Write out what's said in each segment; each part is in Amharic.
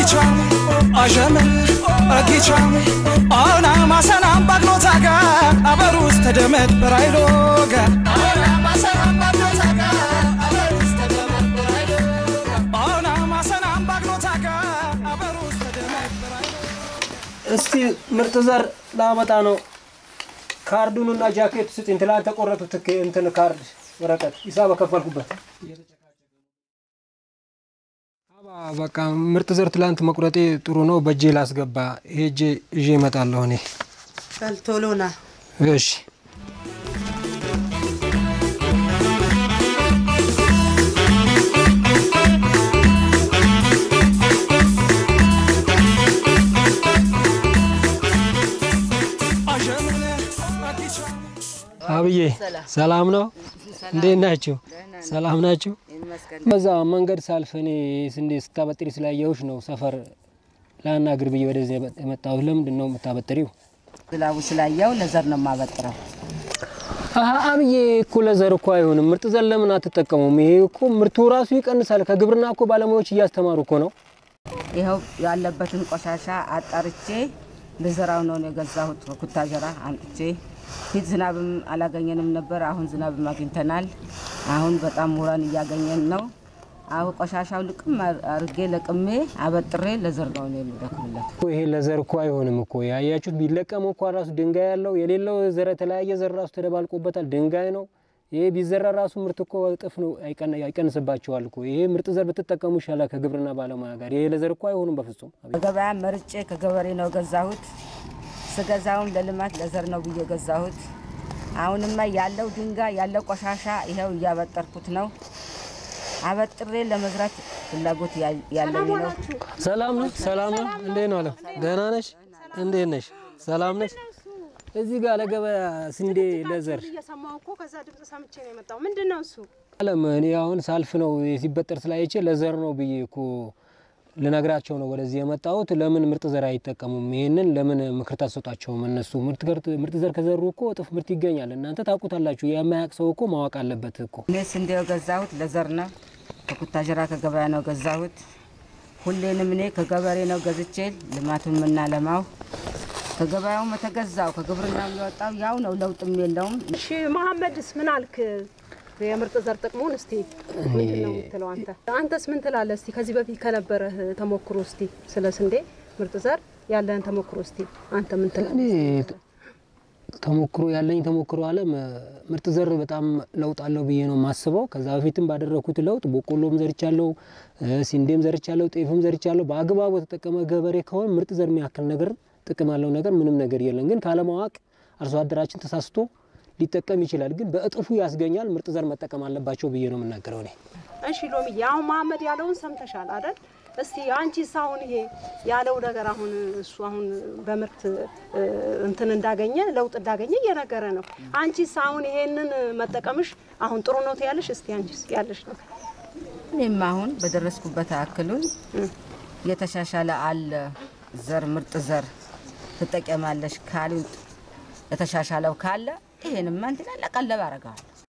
Ragicham, Ajam, Ragicham, Ona Masanam Bagnotaga, Abarus Tedemet Braidoga, Ona Masanam Bagnotaga, Abarus Tedemet Braidoga, Ona Masanam Bagnotaga, Abarus Tedemet Braidoga. እስቲ ምርጥ ዘር ላመጣ ነው። ካርዱንና ጃኬት ስጥኝ። ትላንት ተቆረጡት ትክ- እንትን ካርድ ወረቀት ሂሳብ ከፈልኩበት። አባ በቃ ምርጥ ዘር ትላንት መቁረጤ ጥሩ ነው። በእጄ ላስገባ ሄጄ ይዤ እመጣለሁ እኔ። በል ቶሎ ና። እሺ Ajam, Ragicham. አብዬ ሰላም ነው? እንዴት ናችሁ? ሰላም ናችሁ? በዛ መንገድ ሳልፍ እኔ ስንዴ ስታበጥሪ ስላየሁሽ ነው ሰፈር ላናግር ብዬ ወደዚህ የመጣሁት። ለምንድን ነው የምታበጥሪው? ዝናቡ ስላየው ለዘር ነው የማበጥረው። አሀ አብዬ እኮ ለዘር እኮ አይሆንም። ምርጥ ዘር ለምን አትጠቀሙም? ይሄ እኮ ምርቱ ራሱ ይቀንሳል። ከግብርና እኮ ባለሙያዎች እያስተማሩ እኮ ነው። ይኸው ያለበትን ቆሻሻ አጣርቼ ልዘራው ነው የገዛሁት። ኩታጀራ አምጥቼ ፊት ዝናብም አላገኘንም ነበር። አሁን ዝናብም አግኝተናል። አሁን በጣም ውራን እያገኘን ነው። አሁን ቆሻሻው ልቅም አርጌ ለቅሜ አበጥሬ ለዘር ነው እኔ የምደክምለት። እኮ ይሄ ለዘር እኮ አይሆንም እኮ ያያችሁት። ቢለቀም እኮ ራሱ ድንጋይ ያለው የሌለው ዘር የተለያየ ዘር ራሱ ተደባልቆበታል። ድንጋይ ነው ይሄ። ቢዘራ ራሱ ምርት እኮ እጥፍ ነው አይቀን- አይቀንስባቸዋል እኮ። ይሄ ምርጥ ዘር ብትጠቀሙ ይሻላል ከግብርና ባለሙያ ጋር። ይሄ ለዘር እኮ አይሆንም በፍጹም። በገበያ መርጬ ከገበሬ ነው ገዛሁት። ስገዛውን ለልማት ለዘር ነው ብዬ ገዛሁት። አሁንማ ያለው ድንጋይ ያለው ቆሻሻ ይኸው እያበጠርኩት ነው። አበጥሬ ለመዝራት ፍላጎት ያ- ያለኝ ነው። ሰላም ነው፣ ሰላም ነው። እንዴት ነው አለም? ደህና ነሽ? እንዴት ነሽ? ሰላም ነሽ? እዚህ ጋር ለገበያ ስንዴ ለዘር እየሰማሁ እኮ ከዛ ድምፅ ሰምቼ ነው የመጣው። ምንድን ነው እሱ? አለም እኔ አሁን ሳልፍ ነው ሲበጠር ስላይቼ ለዘር ነው ብዬ እኮ ልነግራቸው ነው ወደዚህ የመጣሁት። ለምን ምርጥ ዘር አይጠቀሙም? ይህንን ለምን ምክር ታሰጧቸውም? እነሱ ምርጥ ገር- ምርጥ ዘር ከዘሩ እኮ እጥፍ ምርት ይገኛል። እናንተ ታውቁታላችሁ። የማያውቅ ሰው እኮ ማወቅ አለበት እኮ። እኔ ስንዴው ገዛሁት ለዘር ነው። ከኩታጀራ ከገበያ ነው ገዛሁት። ሁሌንም እኔ ከገበሬ ነው ገዝቼ ልማቱን የምናለማው። ከገበያውም የተገዛው ከግብርናው የወጣው ያው ነው፣ ለውጥም የለውም። እሺ መሐመድስ ምን አልክ? የምርጥ ዘር ጥቅሙን እስቲ ምንድን ነው የምትለው አንተ? አንተስ ምን ትላለህ? እስቲ ከዚህ በፊት ከነበረህ ተሞክሮ እስቲ ስለ ስንዴ ምርጥ ዘር ያለህን ተሞክሮ እስቲ አንተ ምን እኔ ትላለህ? ተሞክሮ ያለኝ ተሞክሮ አለም ምርጥ ዘር በጣም ለውጥ አለው ብዬ ነው የማስበው። ከዛ በፊትም ባደረኩት ለውጥ በቆሎም ዘርቻለሁ፣ እ፣ ስንዴም ዘርቻለሁ፣ ጤፍም ዘርቻለሁ። በአግባቡ የተጠቀመ ገበሬ ከሆነ ምርጥ ዘር የሚያክል ነገር ጥቅም ያለው ነገር ምንም ነገር የለም። ግን ካለማወቅ አርሶ አደራችን ተሳስቶ ሊጠቀም ይችላል። ግን በእጥፉ ያስገኛል። ምርጥ ዘር መጠቀም አለባቸው ብዬ ነው የምናገረው እኔ። እሺ ሎሚዬ፣ አሁን መሐመድ ያለውን ሰምተሻል አይደል? እስቲ አንቺስ አሁን ይሄ ያለው ነገር አሁን እሱ አሁን በምርት እ፣ እንትን እንዳገኘ ለውጥ እንዳገኘ እየነገረ ነው። አንቺስ አሁን ይሄንን መጠቀምሽ አሁን ጥሩ ነው ትያለሽ? እስቲ አንቺስ ያለሽ ነው እኔም አሁን በደረስኩበት አክሉን የተሻሻለ አለ ዘር ምርጥ ዘር ትጠቀማለሽ ካሉኝ የተሻሻለው ካለ ይሄንማ እንትን አለ ቀለብ አረገዋል።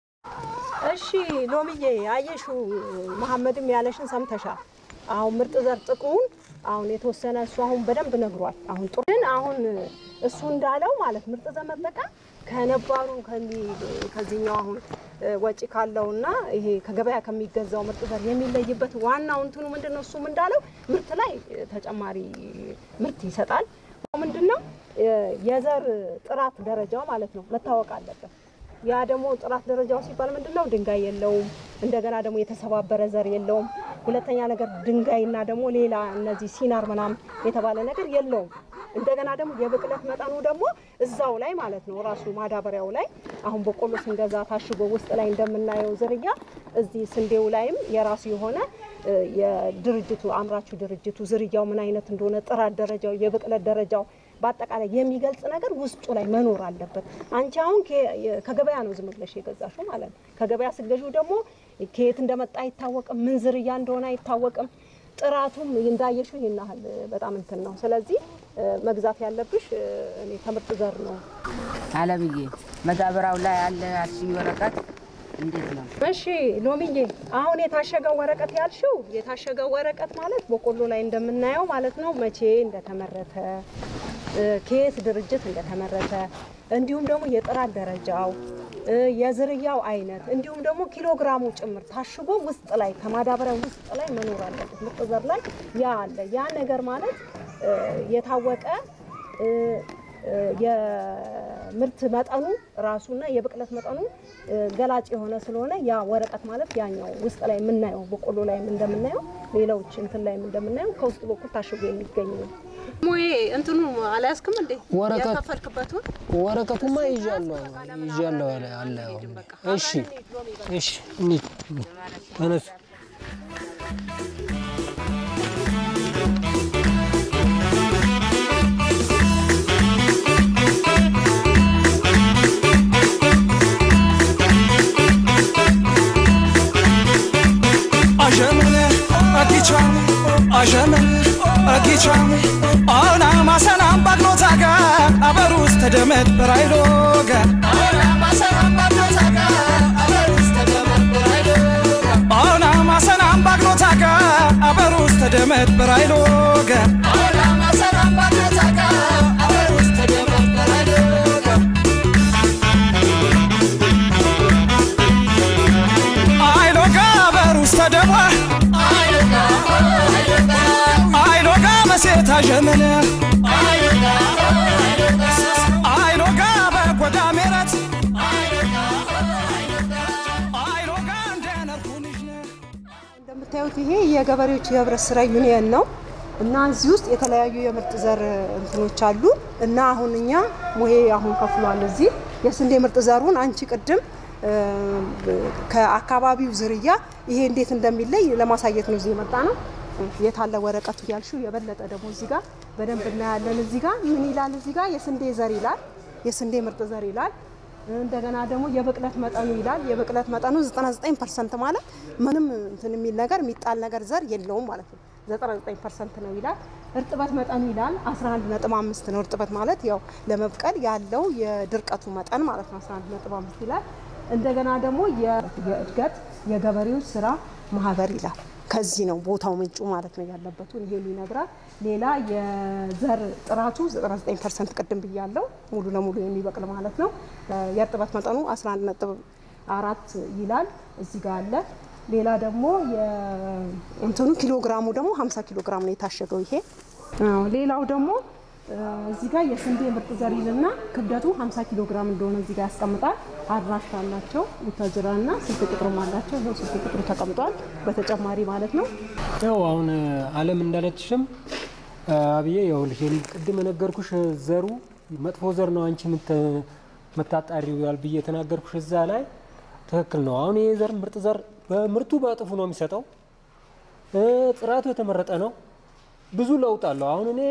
እሺ ሎሚዬ አየሹ መሐመድም ያለሽን ሰምተሻል። አሁን ምርጥ ዘር ጥቅሙን አሁን የተወሰነ እሱ አሁን በደንብ ነግሯል። አሁን ጥሩ ግን አሁን እሱ እንዳለው ማለት ምርጥ ዘር መጠቀም ከነባሩ ከሚ- ከዚህኛው አሁን እ፣ ወጪ ካለውና ይሄ ከገበያ ከሚገዛው ምርጥ ዘር የሚለይበት ዋናው እንትኑ ምንድን ነው? እሱም እንዳለው ምርት ላይ እ፣ ተጨማሪ ምርት ይሰጣል። ምንድን ነው እ፣ የዘር ጥራት ደረጃው ማለት ነው መታወቅ አለበት። ያ ደግሞ ጥራት ደረጃው ሲባል ምንድን ነው? ድንጋይ የለውም። እንደገና ደግሞ የተሰባበረ ዘር የለውም። ሁለተኛ ነገር ድንጋይና ደግሞ ሌላ እነዚህ ሲናር ምናምን የተባለ ነገር የለውም። እንደገና ደግሞ የብቅለት መጠኑ ደግሞ እዛው ላይ ማለት ነው ራሱ ማዳበሪያው ላይ አሁን በቆሎ ስንገዛ ታሽጎ ውስጥ ላይ እንደምናየው ዝርያ እዚህ ስንዴው ላይም የራሱ የሆነ እ፣ የድርጅቱ አምራቹ ድርጅቱ ዝርያው ምን አይነት እንደሆነ ጥራት ደረጃው፣ የብቅለት ደረጃው በአጠቃላይ የሚገልጽ ነገር ውስጡ ላይ መኖር አለበት። አንቺ አሁን ከ- የ- ከገበያ ነው ዝም ብለሽ የገዛሽው ማለት ነው። ከገበያ ስገዢው ደግሞ ከየት እንደመጣ አይታወቅም፣ ምን ዝርያ እንደሆነ አይታወቅም። ጥራቱም እንዳየሽው ይህን ያህል በጣም እንትን ነው። ስለዚህ እ፣ መግዛት ያለብሽ እ፣ እኔ ከምርጥ ዘር ነው። አለምዬ መዳበሪያው ላይ ያለ አልሽኝ ወረቀት እንዴት ነው? እሺ ሎሚዬ፣ አሁን የታሸገው ወረቀት ያልሽው የታሸገው ወረቀት ማለት በቆሎ ላይ እንደምናየው ማለት ነው። መቼ እንደተመረተ እ፣ ከየት ድርጅት እንደተመረተ እንዲሁም ደግሞ የጥራት ደረጃው እ፣ የዝርያው አይነት እንዲሁም ደግሞ ኪሎግራሙ ጭምር ታሽጎ ውስጥ ላይ ከማዳበሪያ ውስጥ ላይ መኖር አለበት። ምርጥ ዘር ላይ ያ አለ። ያ ነገር ማለት እ፣ የታወቀ እ፣ እ፣ የምርት መጠኑ ራሱና የብቅለት መጠኑ እ፣ ገላጭ የሆነ ስለሆነ ያ ወረቀት ማለት ያኛው ውስጥ ላይ የምናየው በቆሎ ላይም እንደምናየው ሌሎች እንትን ላይም እንደምናየው ከውስጥ በኩል ታሽጎ የሚገኝ ነው። ሞዬ እንትኑ አልያዝክም እንዴ? ወረቀት- የከፈልክበትን ወረቀቱማ ይዣለሁ ይዣለሁ አለ አለ። እሺ እሺ፣ እንሂድ ተነሱ። አዠመነ አጊቻም አዠመነ አጊቻም አና ማሰናም ባግኖታጋ አበሩስ ተደመት በራይሎጋ አና ማሰናም ባግኖታጋ አበሩስ ተደመት በራይሎጋ አይሎጋ አበሩስ ተደሟ አይሎጋ መሴት አዠመነ አይሎጋ በጎዳ ሜረት አይሎጋ እንደነርኩንሽነ እንደምታዩት ይሄ የገበሬዎች የህብረት ስራ ዩኒየን ነው እና እዚህ ውስጥ የተለያዩ የምርጥ ዘር እንትኖች አሉ እና አሁን እኛ ሙሄ አሁን ከፍሏል። እዚህ የስንዴ ምርጥ ዘሩን አንቺ ቅድም እ፣ ከአካባቢው ዝርያ ይሄ እንዴት እንደሚለይ ለማሳየት ነው እዚህ የመጣ ነው። የታለ ወረቀቱ ያልሽው የበለጠ ደግሞ እዚህ ጋር በደንብ እናያለን። እዚህ ጋር ምን ይላል? እዚህ ጋር የስንዴ ዘር ይላል፣ የስንዴ ምርጥ ዘር ይላል። እንደገና ደግሞ የብቅለት መጠኑ ይላል። የብቅለት መጠኑ 99 ፐርሰንት ማለት ምንም እንትን የሚል ነገር የሚጣል ነገር ዘር የለውም ማለት ነው። 99 ፐርሰንት ነው ይላል። እርጥበት መጠኑ ይላል 11.5 ነው። እርጥበት ማለት ያው ለመብቀል ያለው የድርቀቱ መጠን ማለት ነው 11.5 ይላል። እንደገና ደግሞ የ- የእድገት የገበሬዎች ስራ ማህበር ይላል። ከዚህ ነው ቦታው ምንጩ ማለት ነው ያለበትን ይሄን ይነግራል። ሌላ የዘር ጥራቱ 99 ፐርሰንት ቅድም ብያለው ሙሉ ለሙሉ የሚበቅል ማለት ነው። የእርጥበት መጠኑ 11 ነጥብ አራት ይላል እዚህ ጋር አለ። ሌላ ደግሞ የእንትኑ ኪሎግራሙ ደግሞ 50 ኪሎ ግራም ነው የታሸገው ይሄ። አዎ፣ ሌላው ደግሞ እ፣ እዚህ ጋር የስንዴ ምርጥ ዘር ይልና ክብደቱ 50 ኪሎ ግራም እንደሆነ እዚህ ጋር ያስቀምጣል። አድራሻ አላቸው ቡታጅራና ስልክ ቁጥርም አላቸው። ይኸው ስልክ ቁጥሩ ተቀምጧል በተጨማሪ ማለት ነው። ያው አሁን አለም እንዳለችሽም አብዬ ያው ልሽን ቅድም የነገርኩሽ ዘሩ መጥፎ ዘር ነው አንቺ የምታጣሪው ያል ብዬ የተናገርኩሽ እዛ ላይ ትክክል ነው። አሁን ይሄ ዘር ምርጥ ዘር በምርቱ በእጥፉ ነው የሚሰጠው። እ፣ ጥራቱ የተመረጠ ነው። ብዙ ለውጥ አለው። አሁን እኔ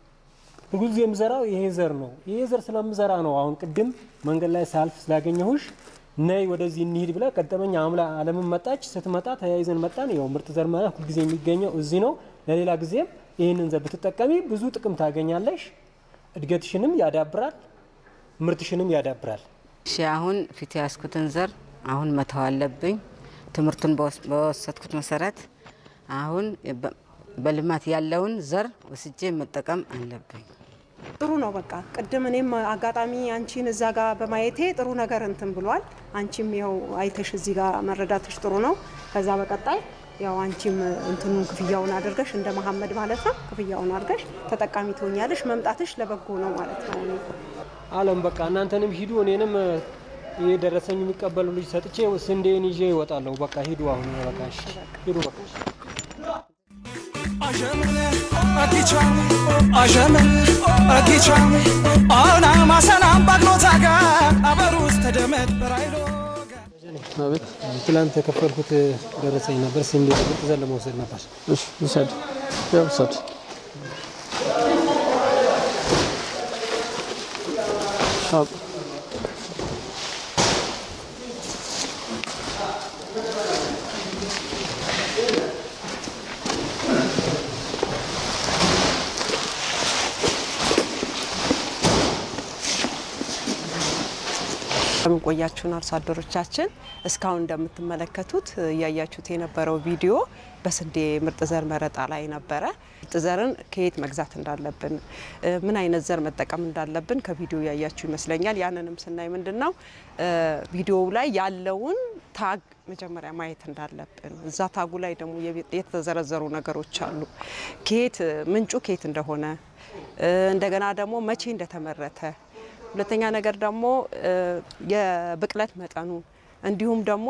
ብዙ ጊዜ የምዘራው ይሄ ዘር ነው። ይሄ ዘር ስለምዘራ ነው አሁን ቅድም መንገድ ላይ ሳልፍ ስላገኘሁሽ ነይ ወደዚህ እንሂድ ብላ ቀደመኝ አምላ አለምን መጣች። ስትመጣ ተያይዘን መጣን። ያው ምርጥ ዘር ማለት ሁልጊዜ የሚገኘው እዚህ ነው። ለሌላ ጊዜም ይህንን ዘር ብትጠቀሚ ብዙ ጥቅም ታገኛለሽ። እድገትሽንም ያዳብራል፣ ምርትሽንም ያዳብራል። እሺ አሁን ፊት ያስኩትን ዘር አሁን መተው አለብኝ። ትምህርቱን በወስ- በወሰድኩት መሰረት አሁን በ- በልማት ያለውን ዘር ወስጄ መጠቀም አለብኝ። ጥሩ ነው። በቃ ቅድም እኔም አጋጣሚ አንቺን እዛ ጋር በማየቴ ጥሩ ነገር እንትን ብሏል። አንቺም ያው አይተሽ እዚህ ጋር መረዳትሽ ጥሩ ነው። ከዛ በቀጣይ ያው አንቺም እንትኑን ክፍያውን አድርገሽ እንደ መሀመድ ማለት ነው ክፍያውን አድርገሽ ተጠቃሚ ትሆኛለሽ። መምጣትሽ ለበጎ ነው ማለት ነው። እኔ አለም በቃ እናንተንም ሂዱ፣ እኔንም ይሄ ደረሰኝ የሚቀበሉ ልጅ ሰጥቼ ስንዴን ይዤ ይወጣለሁ። በቃ ሂዱ፣ አሁን በቃ እሺ፣ ሂዱ በቃ አዠመነ አጊቻም አዠመነ አጊቻም አና ማሰናም ባግኖታጋ አበሩስ ተደመት በራይሎጋ አቤት ትላንት የከፈልኩት ደረሰኝ ነበር። ስንዴ ምርጥ ዘር ለመውሰድ ነበር። እሺ ውሰድ ያው ውሰድ አብ እንደምን ቆያችሁን አርሶ አደሮቻችን። እስካሁን እንደምትመለከቱት እያያችሁት የነበረው ቪዲዮ በስንዴ ምርጥ ዘር መረጣ ላይ ነበረ። ምርጥ ዘርን ከየት መግዛት እንዳለብን፣ ምን አይነት ዘር መጠቀም እንዳለብን ከቪዲዮ ያያችሁ ይመስለኛል። ያንንም ስናይ ምንድን ነው ቪዲዮው ላይ ያለውን ታግ መጀመሪያ ማየት እንዳለብን፣ እዛ ታጉ ላይ ደግሞ የተዘረዘሩ ነገሮች አሉ። ከየት ምንጩ ከየት እንደሆነ እንደገና ደግሞ መቼ እንደተመረተ ሁለተኛ ነገር ደግሞ የብቅለት መጠኑ እንዲሁም ደግሞ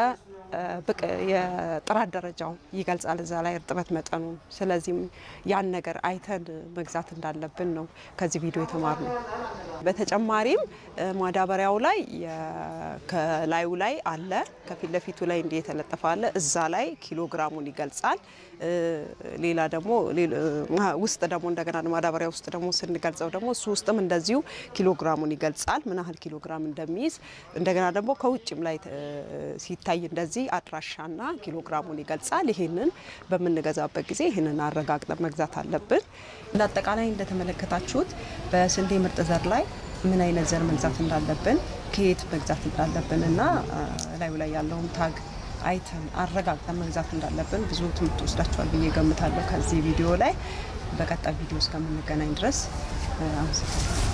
የጥራት ደረጃው ይገልጻል እዛ ላይ እርጥበት መጠኑ። ስለዚህም ያን ነገር አይተን መግዛት እንዳለብን ነው ከዚህ ቪዲዮ የተማርነው። በተጨማሪም ማዳበሪያው ላይ ከላዩ ላይ አለ፣ ከፊት ለፊቱ ላይ እንዲህ የተለጠፈ አለ። እዛ ላይ ኪሎግራሙን ይገልጻል። ሌላ ደግሞ ውስጥ ደግሞ እንደገና ማዳበሪያ ውስጥ ደግሞ ስንገልጸው ደግሞ እሱ ውስጥም እንደዚሁ ኪሎግራሙን ይገልጻል፣ ምን ያህል ኪሎግራም እንደሚይዝ። እንደገና ደግሞ ከውጭም ላይ ሲታይ እንደዚህ አድራሻና ኪሎግራሙን ይገልጻል። ይህንን በምንገዛበት ጊዜ ይህንን አረጋግጠን መግዛት አለብን። እንደ አጠቃላይ እንደተመለከታችሁት በስንዴ ምርጥ ዘር ላይ ምን አይነት ዘር መግዛት እንዳለብን ከየት መግዛት እንዳለብን እና ላዩ ላይ ያለውን ታግ አይተን አረጋግጠን መግዛት እንዳለብን ብዙ ትምህርት ወስዳችኋል ብዬ ገምታለሁ ከዚህ ቪዲዮ ላይ። በቀጣይ ቪዲዮ እስከምንገናኝ ድረስ አመሰግናለሁ።